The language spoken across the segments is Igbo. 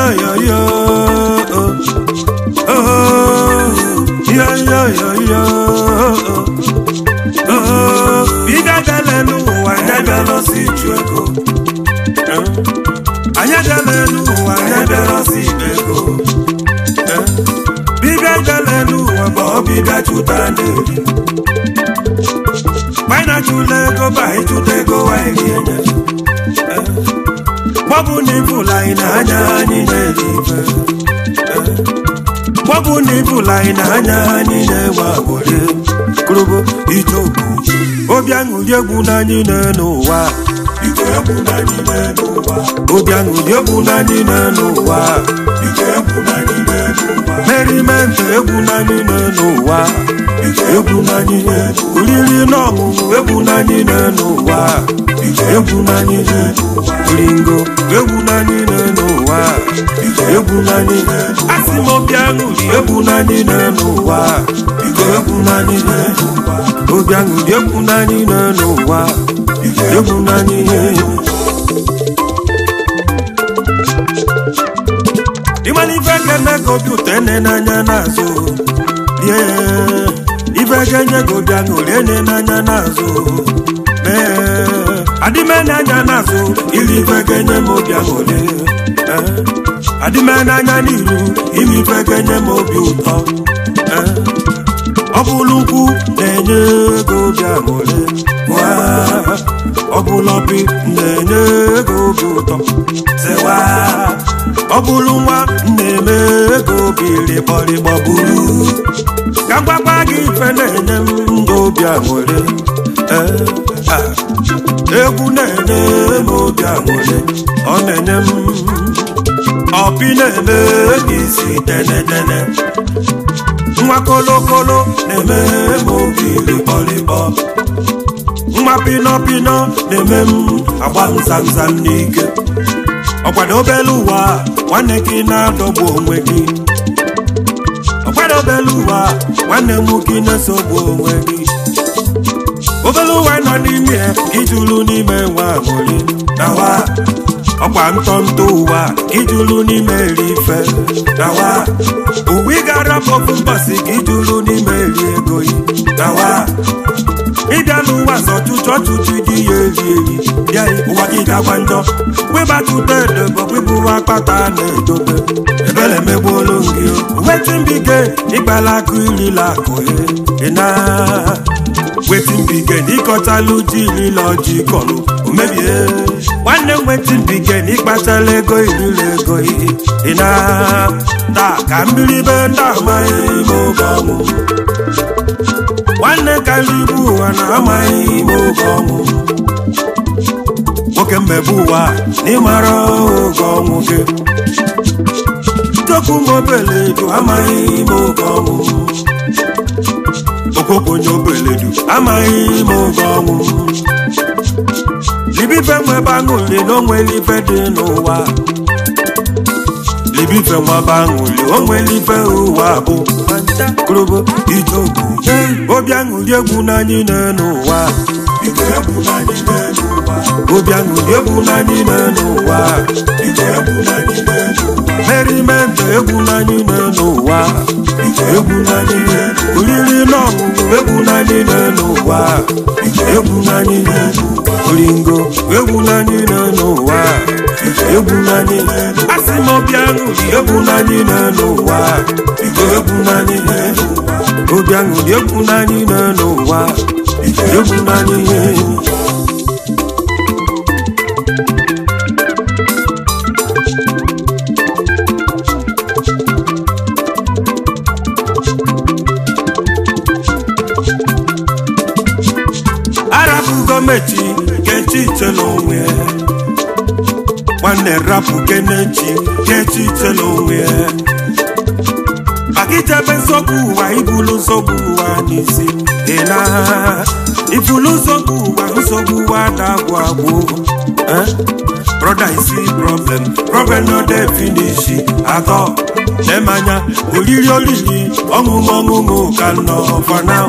yo yo oh oh yo yo yo yo oh biga dele n'ụwa anya bịara ọsọ iju ego anya dele n'ụwa anya bịara ọsọ ibe ego bibia dele n'ụwa bụ ọbịbịa chụta n'eri gbana chụla ego ba ịchụta ego wanyị enye gbọbụ na ịbụla anyị na-anya anyị na-eri ife gbọbụ na ịbụla anyị na-anya anyị na-enwe agbụrụ kụrụbụ ijobu obi aṅụrị egwu n'anyị n'ụwa Ike egwu n'anyị n'elu ụwa. obi aṅụrị egwu n'anyị n'ụwa Ike egwu n'anyị n'elu ụwa. merimenti egwu n'anyị n'ụwa Ike egwu n'anyị n'elu ụwa. oriri na ọṅụṅụ egwu n'anyị n'ụwa Ike egwu n'anyị n'elu ụwa. ringo egwu n'anyị n'ụwa Ike egwu n'anyị asị m obi aṅụrị egwu n'anyị n'ụwa Ike egwu n'anyị n'elu ụwa. obi aṅụrị egwu n'anyị n'ụwa Ike egwu n'anyị ịmana ife ga-eme ka obi ụtọ ene n'anya n'azụ rie ife ga-enye gị obi aṅụrị ene n'anya n'azụ mee adịme n'anya n'azụ iri ife ga-enye m obi aṅụrị ee adịme n'anya n'iru ime ife ga-enye m obi ụtọ ee ọ bụrụ ukwu na-enye ego obi aṅụrị waa ọ bụrụ obi na-enye ego obi ụtọ sewa ọ bụrụ nwa na-eme ego obi rịkpọrịkpọ buru ka mgbakwa gị ife na-enye m ndụ obi aṅụrị ee ah, egwu na-enye m obi aṅụrị ọ na-enye m ọpị na-eme m isi denedene nwa kolokolo na-eme m obi rịkpọrịkpọ nwa pinọpinọ na-eme m agba nzamzam n'ike ọkwado obere ụwa nwanne gị na-adọgbu onwe gị ọkwado obere ụwa nwanne m gị na-esogbu onwe gị obere ụwa nọ n'ime ya ijulu n'ime nwa aṅụrị nawa ọkwa ntọntọ ụwa ijulu n'ime eri ife nawa uwe ị gara ofu mbọsị gị ijulu n'ime eri ego yi nawa ịbịa n'ụwa zọtụtụ ọtụtụ dị ya eri eri bịa ụwa gị dakwa njọ webatụta edobo wepụwa akpata na-edobe ebele megbuolu gị wetin bige ịkpala akụ irila akụ ịna wetin bige n'ịkọtalụ ji irila ọjị kọlụ omebie nwanne m wetin bige n'ịkpatala ego irila ego ịna taa ka mmiri be ndị amaghị ime oge ọnwụ nwanne karịa ibu ụwa na-amaghị ime oge ọnwụ nwoke mmebe ụwa n'ịmara oge ọnwụ gị chokwu mobeledu amaghị ime oge ọnwụ okwokonye obeledu amaghị ime oge ọnwụ libife nwebe aṅụli na onwere ife dị n'ụwa libife nwebe aṅụli onwere ife ụwa bụ korobo ijobu obi aṅụli egwu n'anyị n'ụwa Ike egwu n'anyị n'elu ụwa. obi aṅụli egwu n'anyị n'ụwa Ike egwu n'anyị n'elu ụwa. merimenti egwu n'anyị n'ụwa Ike egwu n'anyị n'elu ụwa. oriri na ọṅụṅụ egwu n'anyị n'ụwa egwu n'anyị oringo egwu n'anyị n'ụwa egwu n'anyị asị m obi aṅụli egwu n'anyị n'ụwa egwu n'anyị obi aṅụli egwu n'anyị n'ụwa egwu n'anyị arapụ gọọmenti kechi itela onwe ya nwanne rapụ kenechi kechi itela onwe ya maka ichebe nsogbu ụwa ibulu nsogbu ụwa n'isi dị na ibulu nsogbu ụwa nsogbu ụwa na-agwụ agwụ Eh? brother isi problem problem no dey finish atọ nemanya oriri oriri ọṅụṅụ ọṅụṅụ ka nọ for now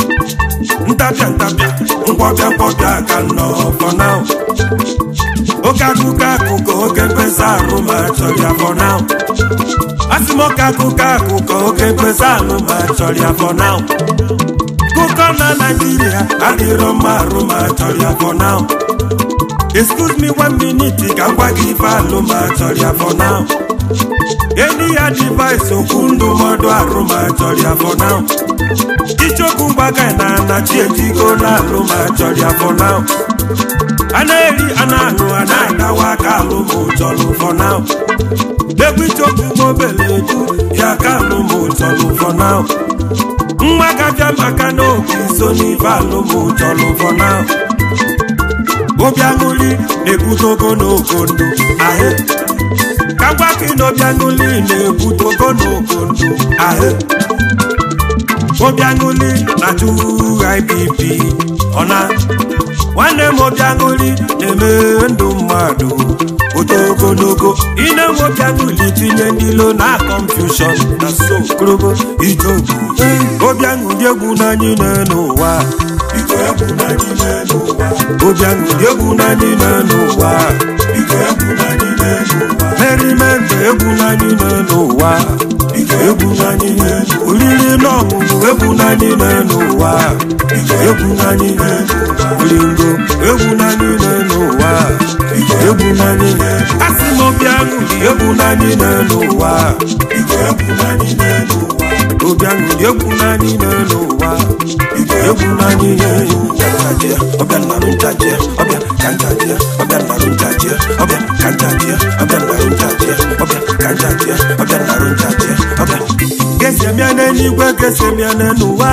ntapịa ntapịa nkwọpịa nkwọpịa ka nọ for now oke akụkọ akụkọ oke mkpesa arụ ma chọrọ ya for now asị m oke akụkọ akụkọ oke mkpesa arụ ma chọrọ ya for now kụkọ na naijiria adịrọ mma arụ ma chọrọ ya for now excuse me one minute ka m gwa gị ife alụ ma chọrọ ya for now enyi ya device okwu ndụmọdụ arụ ma chọrọ ya for now ichokwu mgbaga na anachi ejigo na alụ ma chọrọ ya for now a na-eri a na-aṅụ a na-agawa aka alụ ma ụchọlụ for now egwu ichokwu mobele eju ya ka alụ ma ụchọlụ for now nwa gabịa maka na obi so n'ife alụ ma ụchọlụ for now obi aṅụli na-ebute ogologo ndụ ahụ ka gwa gị na obi aṅụli na-ebute ogologo ndụ ahụ obi aṅụli na-achụ IBP ọna nwanne m obi aṅụli na-eme ndụ mmadụ oto ogologo ine m obi aṅụli tinye ndị ilo na confusion na so korobo ijobu obi aṅụli egwu n'anyị n'ụwa Biko egwu na n'ime n'ụwa. obi aṅụli egwu n'anyị n'ụwa Biko egwu na n'ime n'ụwa. merimende egwu n'anyị n'ụwa Biko egwu na n'ime n'ụwa. oriri na ọṅụṅụ egwu n'anyị n'ụwa Biko egwu na n'ime n'ụwa. olingo egwu n'anyị n'ụwa egwu n'anyị asị m obi aṅụli egwu n'anyị n'ụwa Biko egwu na n'ime n'ụwa. obi aṅụli egwu n'anyị n'ụwa egwu n'anyị Kanjajia, ọbịa nnarụ njajia, ọbịa kanjajia, ọbịa nnarụ njajia, ọbịa kanjajia, ọbịa nnarụ njajia, ọbịa kanjajia, ọbịa nnarụ njajia, ọbịa. gesemia n'eluigwe gesemia n'ụwa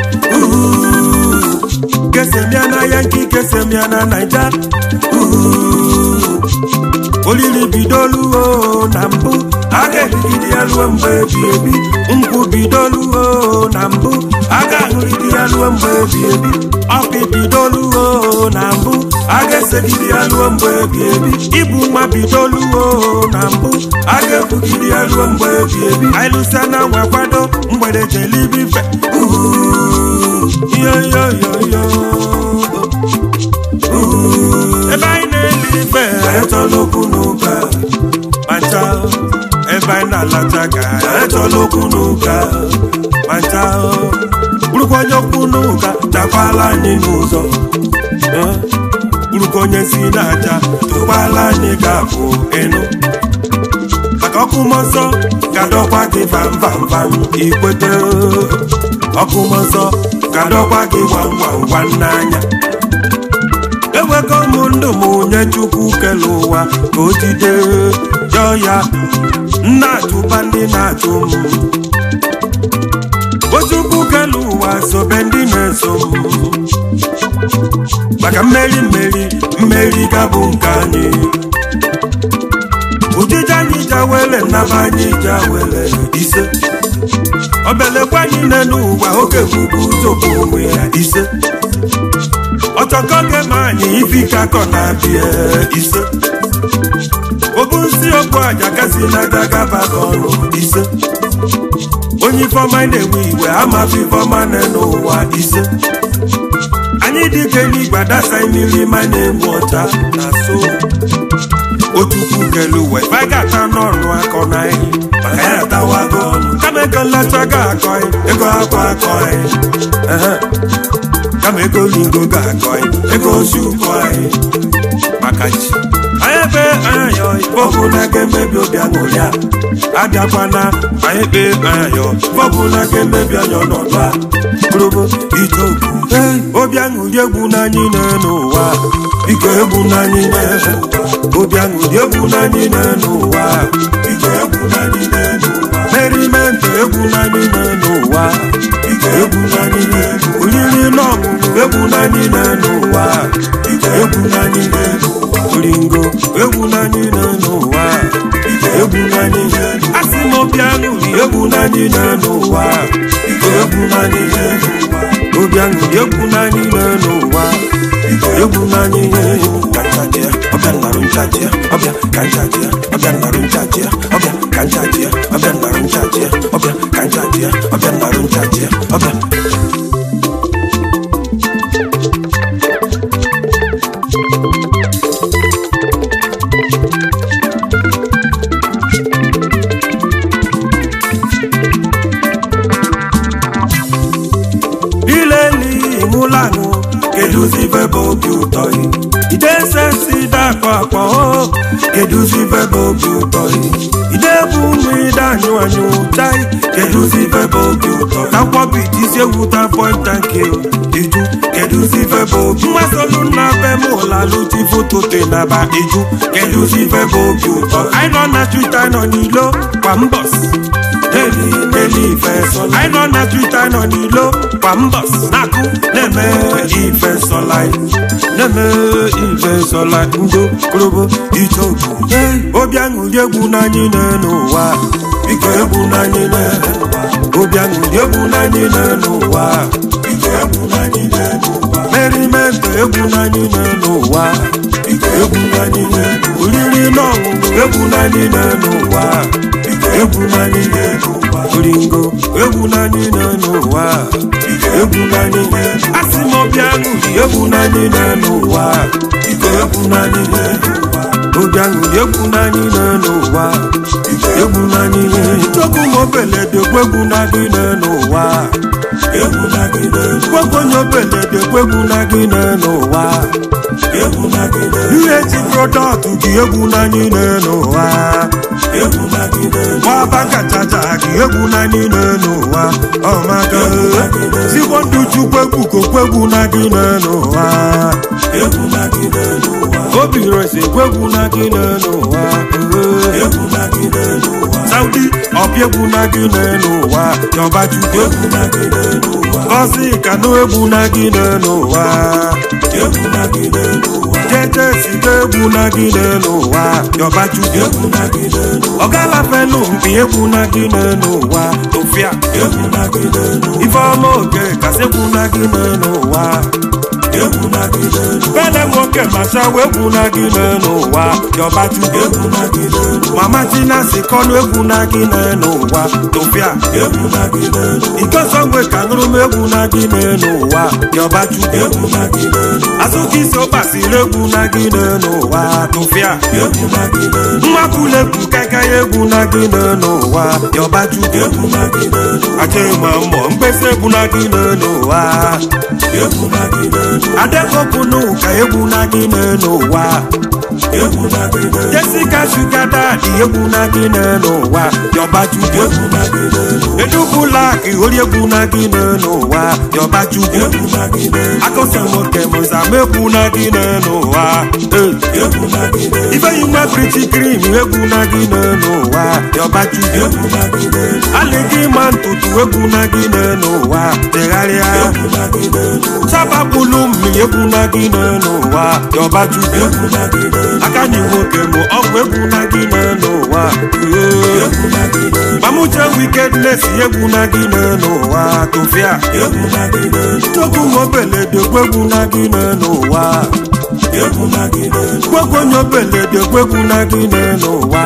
Uhu. gesemia na yanki gesemia na naija Uhu. olili bidoluo na mbụ a ga-erigide ya ruo mgbe ebi ebi nkwụ bidoluo na mbụ a ga-ahụrịrị ya ruo mgbe ebi ebi ọkụ bidoluo na mbụ a ga-esegide ya ruo mgbe ebi ebi ibu nwa bidoluo na mbụ a ga-ebugide ya ruo mgbe ebi ebi anyị lụsa na nwa kwado mgbede jelibife yoyoyoyo ebe anyị na-eli ife Echọla okwu n'ụka, mancha ebe anyị na-alacha ga echọla okwu n'ụka, mancha bụrụkwa onye okwu n'ụka dakwala anyị n'ụzọ, eh, bụrụkwa onye si n'aja tụkwala anyị ga-abụ ịnụ. maka ọkụ mmụọ nsọ ga-adọkwa gị vam vam vam ikwete ọkụ mmụọ nsọ ga-adọkwa gị gwam gwam gwam n'anya ewego m ndụ m onye chukwu kele ụwa ka o jide jọọ ya nna atụba ndị na-atụ m o chukwu kele ụwa sobe ndị na-eso m maka mmeri mmeri mmeri ga-bụ nke anyị ụdịdị anyị jawele nnaba anyị jawele ise obelekwa anyị nne n'ụwa oge bụbu ụzọ bụ onwe ya ise ọchọkọ gema anyị ifike akọ na-abịa ise obu nsi okpu aja kasị n'aga gaba ọnụ ise onye ifeọma na-ewe iwe amafe ifeọma na n'ụwa ise anyị dịka eluigwe adasa mmiri ma na-enwe ọcha na so otukwu kelu uwe ife anyị ga-ata n'ọnụ akọ na anyị maka ya atawago ọnụ kama ego nlacha ga-akọ anyị ego akwa akọ anyị Ehe. kama ego lingo ga-akọ anyị ego osi ụkọ anyị maka chi anyị ebe anyọ bọbụ na ga-emebi obi aṅụrị a abịakwana anyị kpe anyọ bọbụ na ga-emebi anya ọnọdụ a bụrụbụ ije okwu obi aṅụrị egwu n'anyị n'ụwa biko egwu n'anyị n'ụwa obi aṅụrị egwu n'anyị n'ụwa Biko egwu na n'ime n'ụwa. merimenti egwu n'anyị n'ụwa Biko egwu na n'ime n'ụwa. oriri na ọṅụṅụ egwu n'anyị n'ụwa Biko egwu na n'ime n'ụwa. oringo egwu n'anyị n'ụwa Biko egwu na n'ime n'ụwa. asị m obi aṅụrị egwu n'anyị n'ụwa Biko egwu na n'ime n'ụwa. obi aṅụrị egwu n'anyị n'ụwa egwu n'anyị Kanjajia, ọbịa nnarụ njajia, ọbịa kanjajia, ọbịa nnarụ njajia, ọbịa kanjajia, ọbịa nnarụ njajia, ọbịa kanjajia, ọbịa nnarụ njajia, ọbịa. bụ obi ụtọ ide sensi dakọ akpọ keduzi ife bụ obi ụtọ ide bụ ụmụ ide anyụ anyụ chai keduzi ife bụ obi ụtọ takwọbi dizi ewuta pọnta nke iju keduzi ife bụ obi mmasolu nna be m ụlalụti foto te na ba iju keduzi ife bụ obi ụtọ anyị nọ na twita nọ n'ilo kwa mbọs Daily, daily ife sọla anyị nọ na twita nọ n'ilo kwa mbọs na-akụ na-eme ife sọla na-eme ife sọla ndo korobo ichoku obi aṅụrị egwu n'anyị n'ụwa biko egwu n'anyị n'ụwa obi aṅụrị egwu n'anyị n'ụwa Biko egwu n'anyị n'ụwa. merimento egwu n'anyị n'ụwa Biko egwu n'anyị n'ụwa. oriri na ọṅụṅụ egwu n'anyị n'ụwa Biko egwu n'anyị n'ụwa. oringo egwu n'anyị n'ụwa Biko egwu n'anyị n'ụwa. asị m obi aṅụrị egwu n'anyị n'ụwa Biko egwu n'anyị n'ụwa. obi aṅụrị egwu n'anyị n'ụwa Biko egwu n'anyị chukwu m obelede egwu n'anyị n'ụwa egwu n'anyị n'ụwa. gwegwu onye obelede egwu n'anyị n'ụwa Egwu n'anyị n'ụwa. ihe ji prodọktụ gị egwu n'anyị n'ụwa Egwu n'anyị n'ụwa. nwaba kachacha gị egwu n'anyị n'ụwa ọmaga zigbo ndụ chukwu egwu kokwegwu n'anyị n'ụwa Egwu n'anyị n'ụwa. obi resi egwu n'anyị n'ụwa Egwu n'anyị n'ụwa. saudi ọbịa egwu n'anyị n'ụwa yọbaju Egwu n'anyị n'ụwa. gọzi kanụ egwu n'anyị n'ụwa Egwu n'anyị n'ụwa. jeje siga egwu n'anyị n'ụwa yọbaju Egwu n'anyị n'ụwa. ọgalapelu mpi egwu n'anyị n'ụwa tofia Egwu n'anyị n'ụwa. ifeọma oke kasị egwu n'anyị n'ụwa Egwu n'anyị n'ụwa. bele nwoke machawa egwu n'anyị n'ụwa yọbaju Egwu n'anyị n'ụwa. mama tina si kọnụ egwu n'anyị n'ụwa tofia Egwu n'anyị n'ụwa. ikosogwe ka nụrụ m egwu n'anyị n'ụwa yọbaju Egwu n'anyị n'ụwa. azụka isi ụkpasiri egwu n'anyị n'ụwa tofia Egwu n'anyị n'ụwa. mmakwulegwu kakaị egwu n'anyị n'ụwa yọbaju Egwu n'anyị n'ụwa. aja ịma mmụọ mkpesa egwu n'anyị n'ụwa Egwu n'anyị n'ụwa. adekopunu ka egwu n'anyị n'ụwa Egwu n'anyị n'ụwa. Jessica Sugar Daddy egwu n'anyị n'ụwa yọbaju Egwu n'anyị n'ụwa. edubulaki ori egwu n'anyị n'ụwa yọbaju Egwu n'anyị n'ụwa. akọsa nwoke mụzama egwu n'anyị n'ụwa Eh. Egwu n'anyị n'ụwa. ifeyi nwa briti krim egwu n'anyị n'ụwa yọbaju Egwu n'anyị n'ụwa. alịgị ma ntutu egwu n'anyị n'ụwa tegharịa Egwu n'anyị n'ụwa. sabapụlụ mmiri egwu n'anyị n'ụwa yọbaju Egwu n'anyị n'ụwa. aka nyi nwoke mụ ọgwụ egwu n'anyị n'ụwa Egwu n'anyị n'ụwa. mamuche wickedness egwu n'anyị n'ụwa tofia Egwu n'anyị n'ụwa. chukwu mobelede gwegwu n'anyị n'ụwa Egwu n'anyị n'ụwa. gwegwu onye obelede gwegwu n'anyị n'ụwa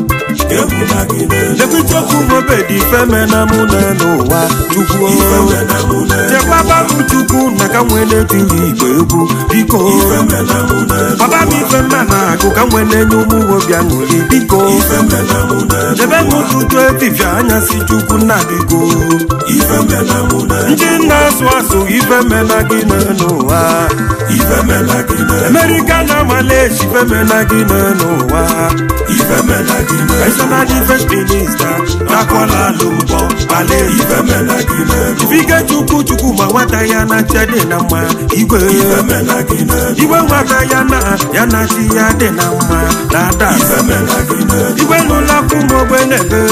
Egwu n'anyị n'ụwa. lebichukwu mobedi femena mụ n'ụwa chukwu Ife mena mụ n'ụwa. chekwaba m chukwu na ka nwee na-etiri igwe egwu biko Ife mena mụ n'ụwa. baba m ife mma na-agụ ka nwee na-enye ụmụ obi aṅụrị biko Ife mena mụ n'ụwa. debe m ụtụtụ efifie anyasị chukwu nna biko Ife mena mụ n'ụwa. ndị na-asụ asụ ife mena gị n'ụwa Ife mena gị n'ụwa. amerika na malaysia ife mena gị n'ụwa Ife mena gị n'ụwa. personal defense minister nakwala alụmbọ malaysia Ife mena gị n'ụwa. ifike chukwu chukwu ma nwata ya na nche dị na mma igwe Ife mena gị n'ụwa. igwe nwata ya na ya na chi ya dị na mma na ada Ife mena gị n'ụwa. igwe n'ụlọ akwụ ma ogbe na-ebe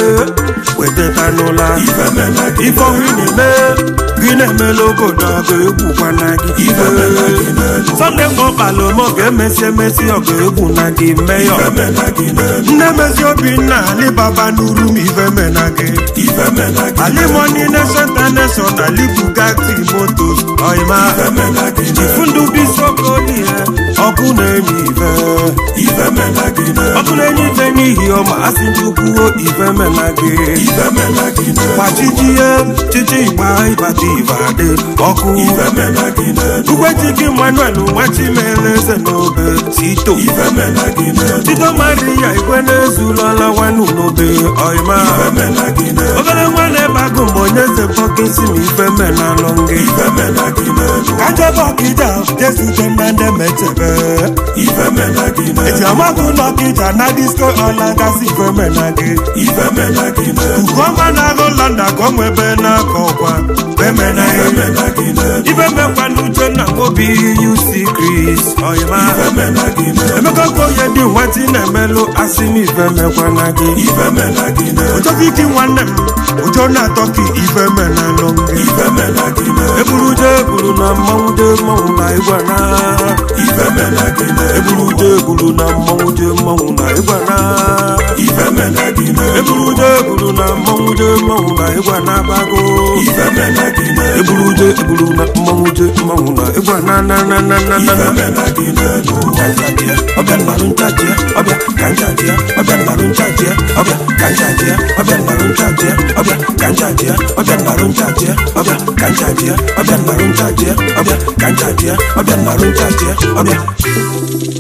wetata n'ụla Ife mena gị ife ọhụ na-eme gị na-emela obodo ọgụ egwukwana gị Ife mena gị n'ụwa. sọnde mgbe ọkpala ome ọ ga-emesi emesi ọgụ egwu na gị meyọ Ife mena gị n'ụwa. nne mezi obinna alibaba n'uru m ife mena gị Ife mena gị n'ụwa. alimoni nation international ali bugatti motos ọyịma Ife mena gị n'ụwa. chifundu bisokoli ọkụ na-enye ife Ife mena gị n'ụwa. ọkụ na-enye ife n'ihi ọma asị chukwuo ife mena gị Ife mena gị n'ụwa. gbachitie chichi igba ịbata ibadị ọkụ Ife mena gị n'ụwa. ugwechike manuel nwachimeleze n'obe sito Ife mena gị n'ụwa. tito maria igwe na-ezulọla nwanu n'obe ọyịma Ife mena gị n'ụwa. obere nwanne bago mgbe onye ze bọkisi ma ife menalụ gị ife mena gị n'elu kajebe ọkịja jesute na ndị metebe ife mena gị eti n'elu amagụ n'ọkịja na disko ọla gasị ife mena gị ife mena gị n'elu ugoọma na-agụ lọnda ka ọ nwebe n'aka ọkwa femena ife mena gị n'elu ife mekwa n'uche na obi yusi kris ọyịma ife mena gị n'elu emeka okoye dị nwetị na-emelụ asị m ife mekwana gị ife mena gị n'elu ụjọkiki nwanne m ụjọ na-atọ ka ife menalụ gị ife mena gị n'elu eburu je eburu na mmanwụ je mmanwụ na ịgwa na ife mena gị n'elu eburu je eburu na mmanwụ je mmanwụ na ịgwa na ife mena gị n'elu eburu je eburu na mmanwụ je mmanwụ na ịgwa na abago ife mena gị n'elu eburu je eburu na mmanwụ je mmanwụ na ịgwa na na na na na na ife na mena gị n'elu Kanjadie, ọbẹ̀ nnàrú nchajie, ọbẹ̀ kanjadie, ọbẹ̀ nnàrú nchajie, ọbẹ̀ kanjadie, ọbẹ̀ nnàrú nchajie, ọbẹ̀ kanjadie, ọbẹ̀ nnàrú nchajie, ọbẹ̀ kanjadie, ọbẹ̀ nnàrú nchajie, ọbẹ̀ kanjadie, ọbẹ̀ nnàrú nchajie, ọbẹ̀.